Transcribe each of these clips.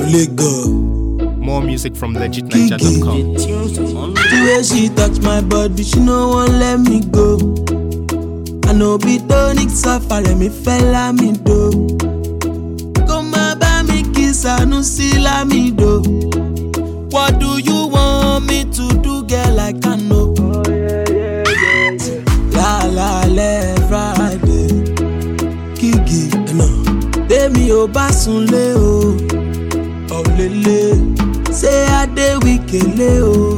of Lagos. More music from legitniger.com. The way she touch my body, she no wan let me go. I know be tonic safari, me fella me do. Come bá mi kiss Sanusi Lamido. What do you want me to do, girl? I can know. La la le Friday, Kiki, no. Tèmi ò bá sunlé o, ọ̀lẹ́lẹ̀. Ṣé Adé Wíkélé o?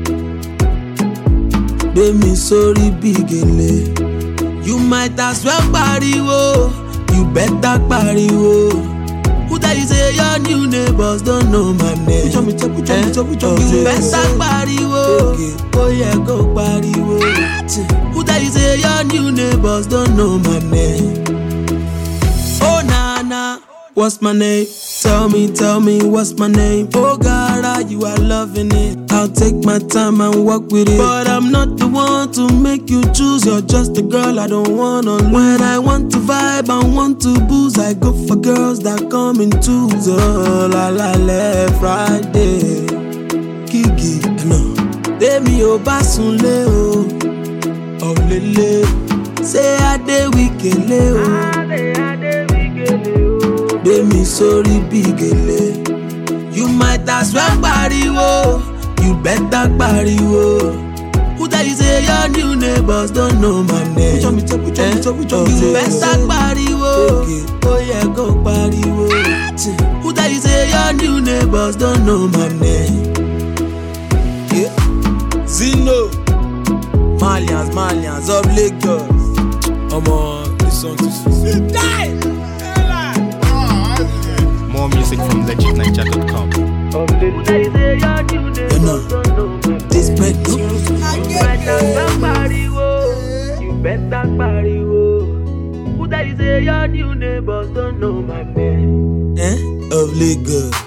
Gbé mi sórí bí gèlè. You might as well pariwo, you better pariwo. Who tell you say your new neighbors don't know my name? Pucho mi tẹ, pucho mi tẹ, pucho mi tẹ. You better pariwo, ó yẹ kó pariwo. Who tell you say your new neighbors don't know my name? Oh Nana, what's my name? Tell me, tell me what's my name? Oh Gara, you are loving it. I'll take my time and walk with it. But I'm not the one to make you choose. You're just a girl I don't wanna lose. When I want to vibe and want to booze, I go for girls that come in twos. Oh la la la, Friday. Kiki, no. Tèmi ò bá sunlé o, ọ̀lẹ́lẹ̀. Ṣé Adé Wíkélé o? gbé mi sórí bí gèlè. You might as well pariwo, you better pariwo. Who tell you say your new neighbors don't know my name? Pucho mi tẹ, pucho mi tẹ, pucho mi tẹ. You better pariwo, ó yẹ kó pariwo. Who tell you say your new neighbors don't know my name? Yeah. Zino, Malians, Malians of Lagos. Omo, this song too sweet. Die! More music from legitniger.com. You know, this bread no. You better pariwo. Who tell you say your new neighbors don't know my name? Eh? Of Lagos.